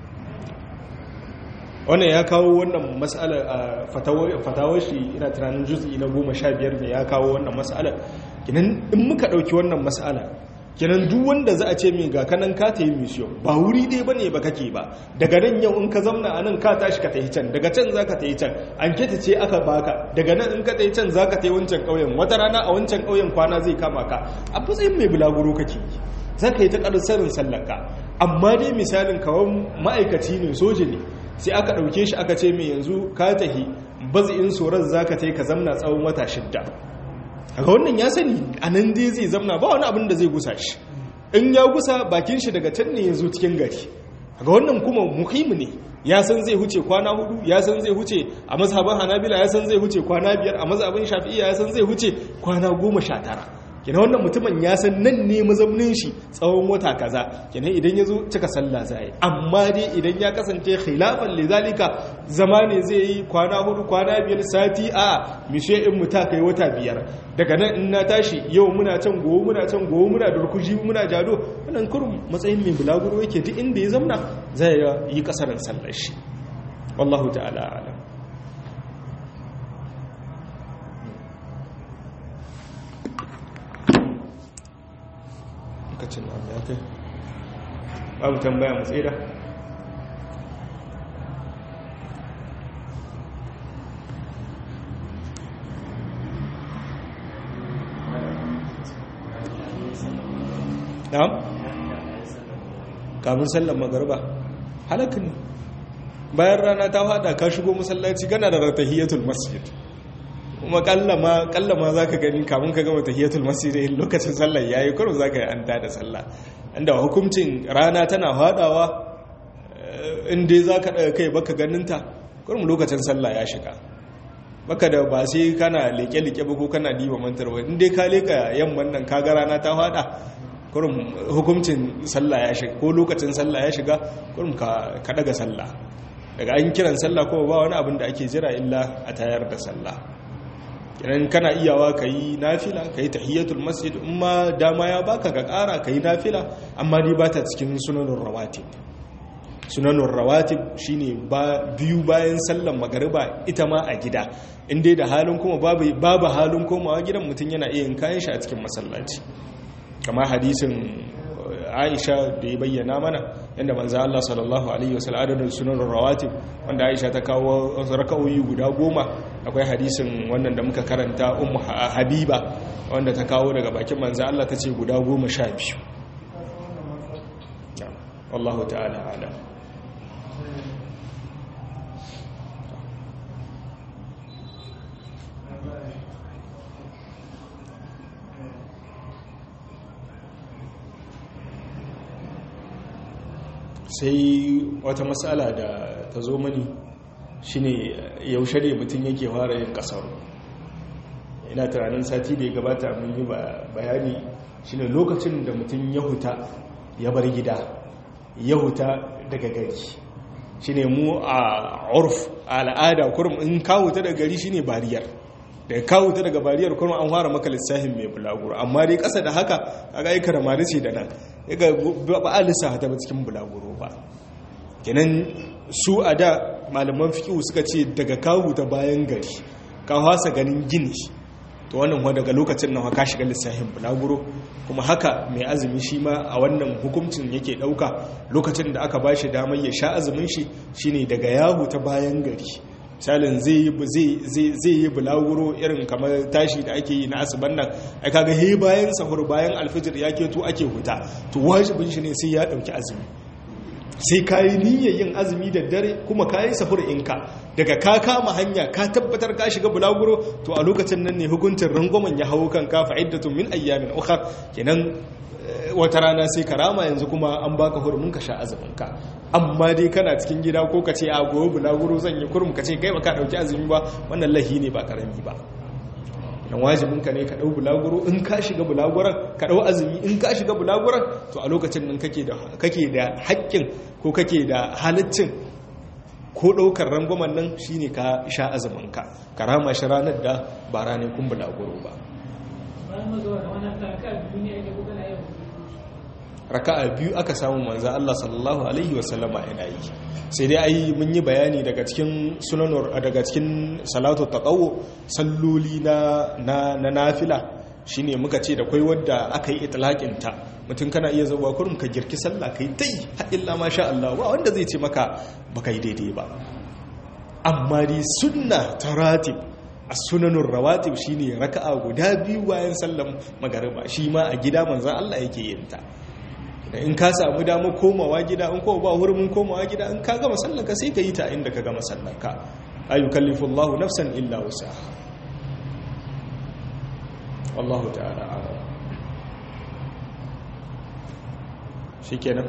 wannan ya kawo wannan matsala a fatawar shi ina tunanin juz'i na goma sha biyar ne ya kawo wannan matsala kinan in muka ɗauki wannan matsala kinan duk wanda za a ce mai ga kanan ka ta yi mission ba wuri dai bane ba kake ba daga nan yau in ka zamna a nan ka tashi ka tafi can daga can za ka tafi can an keta ce aka baka daga nan in ka tafi can za ka tafi wancan ƙauyen wata rana a wancan ƙauyen kwana zai kama ka a matsayin mai bulaguro kake za ka yi ta ƙarsarin sallanka amma dai misalin kawon ma'aikaci ne soja ne sai aka ɗauke shi aka ce mai yanzu ka tahi bazi'in tsoron za ka ka zamna tsawon wata shidda haka wannan ya sani a nan dai zai zamna ba wani abin da zai gusa shi in ya gusa bakin shi daga can ne ya zo cikin gari haka wannan kuma muhimmi ne ya san zai huce kwana hudu ya san zai huce a mazhabin hanabila ya san zai huce kwana biyar a mazhabin shafi'iyya ya san zai huce kwana goma sha tara kina wannan mutumin ya san nan ne mazaunin shi tsawon wata kaza kina idan ya zo cika sallah za yi amma dai idan ya kasance khilafan lizalika zama ne zai yi kwana hudu kwana biyar sati a mishe in mu ta kai wata biyar daga nan in na tashi yau muna can gobe muna can gobe muna durkushi muna jado wannan kurum matsayin mai bulaguro yake duk inda ya zamna zai yi kasarin sallar shi wallahu ta'ala alam lokacin nan ya kai babu tambaya mu tsira na'am kamun sallan magarba halaka ne bayan rana ta fada ka shigo masallaci kana da ratahiyatul masjid kuma kallama kallama zaka gani kamun ka gama tahiyatul masjid lokacin sallar yayi kurum zaka yi anta da sallah inda hukuncin rana tana fadawa in dai zaka daga kai baka ganinta kurum lokacin sallah ya shiga baka da ba sai kana leke-leke ba ko kana diba mantar ba in dai ka leka yamman nan kaga rana ta fada kurum hukuncin sallah ya shiga ko lokacin sallah ya shiga kurum ka daga sallah daga an kiran sallah ko ba wani abin da ake jira illa a tayar da sallah idan kana iyawa ka yi nafila ka yi tahiyyatul masjid in ma dama ya baka ka kara ka yi nafila amma dai ba ta cikin sunanin rawatib sunanin rawatib shine ba biyu bayan sallan magariba ita ma a gida in dai da halin kuma babu babu halin komawa gidan mutum yana iya yin kayan shi a cikin masallaci kamar hadisin Aisha da ya bayyana mana yadda manzo Allah sallallahu alaihi wasallam adadin sunan rawatib wanda Aisha ta kawo raka'o'i guda goma akwai hadisin wannan da muka karanta ummu habiba wanda ta kawo daga bakin manzo Allah tace guda goma sha biyu wallahu ta'ala alam sai wata matsala da ta zo mani shine yaushe ne mutum yake fara yin kasar ina tunanin sati da ya gabata mun yi bayani shine lokacin da mutum ya huta ya bar gida ya huta daga gari shine mu a urf a al'ada kurum in kawo ta daga gari shine bariyar da kawo ta daga bariyar kurum an fara maka lissafin mai bulaguro amma dai kasa da haka a ga aikar mari ce da nan yaga ba a lissafa ta cikin bulaguro ba kenan su a da malaman fiƙihu suka ce daga kawo ta bayan gari ka hasa ganin gini to wannan wa daga lokacin nan ka shiga lissafin bulaguro kuma haka mai azumi shi ma a wannan hukuncin yake ɗauka lokacin da aka ba shi damar ya sha azumin shi shine daga yahu ta bayan gari misalin zai yi bulaguro irin kamar tashi da ake yi na asuban nan a kaga he bayan sahur bayan alfijir ya keto ake huta to wajibin shi ne sai ya ɗauki azumi sai ka yi niyyar yin azumi da dare kuma ka yi sahur inka daga ka kama hanya ka tabbatar ka shiga bulaguro to a lokacin nan ne hukuncin rangwamen ya hau kan ka fa'iddatun min ayyamin ukhar kenan wata rana sai ka rama yanzu kuma an baka hurumin ka sha azumin ka amma dai kana cikin gida ko ka ce a gobe bulaguro zan yi kurum ka ce kai ba ka dauki azumi ba wannan lahi ne ba karami ba dan wajibin ka ne ka dau bulaguro in ka shiga bulaguran ka dau azumi in ka shiga bulaguran to a lokacin nan kake da kake da haƙƙin ko kake da halaccin ko ɗaukar rangwamen nan shine ka sha azumin ka karama shi ranar da ba ranar kun bulaguro ba raka'a biyu aka samu manzo Allah sallallahu alaihi wasallama yana yi sai dai ai mun yi bayani daga cikin sunanur daga cikin salatu taqawwu salloli na na na nafila shine muka ce da kai wanda aka yi itlaqin ta mutum kana iya zuwa kurum ka girki sallah kai tai ha illa masha Allah ba wanda zai ce maka baka yi daidai ba amma dai sunna taratib as-sunanur rawatib shine raka'a guda biyu bayan sallan magariba shi ma a gida manzo Allah yake yin ta in ka samu dama komawa gida in kowa ba hurumin komawa gida in ka gama sallanka sai ka yi ta inda ka gama sallanka ayu kallifu Allahu nafsan illa wusaha wallahu ta'ala a'lam shikenan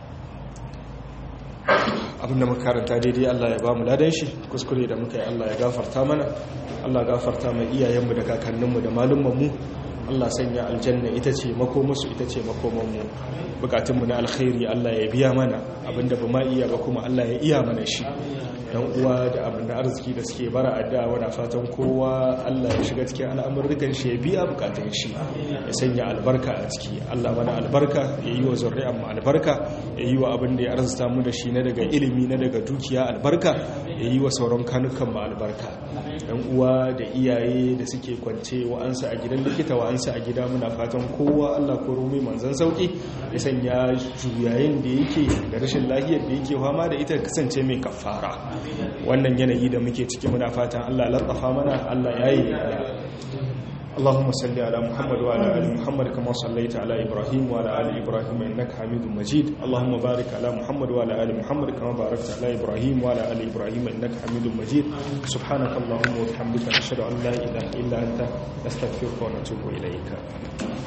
abinda muka karanta daidai Allah ya ba mu ladan shi kuskure da muka yi Allah ya gafarta mana Allah gafarta mai iyayenmu da kakanninmu da malummanmu Allah sanya aljanna ita ce makomusu ita ce makomanmu bukatunmu na alkhairi Allah ya biya mana abinda ba ma iya ba kuma Allah ya iya mana shi dan uwa da abin da arziki da suke bara adda wana fatan kowa Allah ya shiga cikin al'amurrukan shi ya biya bukatun shi ya sanya albarka a ciki Allah mana albarka ya yi wa zuri'an mu albarka ya yi wa abin da ya arzuta mu da shi na daga ilimi na daga dukiya albarka ya yi wa sauran kanukan mu albarka dan uwa da iyaye da suke kwance wa'ansu a gidan likita wa'ansu a gida muna fatan kowa Allah ko rumi manzan sauki ya sanya juyayin da yake da rashin lafiyar da yake fama da ita kasance mai kafara wannan yanayi da muke ciki muna fatan Allah latsafa mana Allah yayi اللهم صل على محمد وعلى ال محمد كما صليت على ابراهيم وعلى ال ابراهيم انك حميد مجيد اللهم بارك على محمد وعلى ال محمد كما باركت على ابراهيم وعلى ال ابراهيم انك حميد مجيد سبحانك اللهم وبحمدك نشهد ان لا اله الا انت نستغفرك ونتوب اليك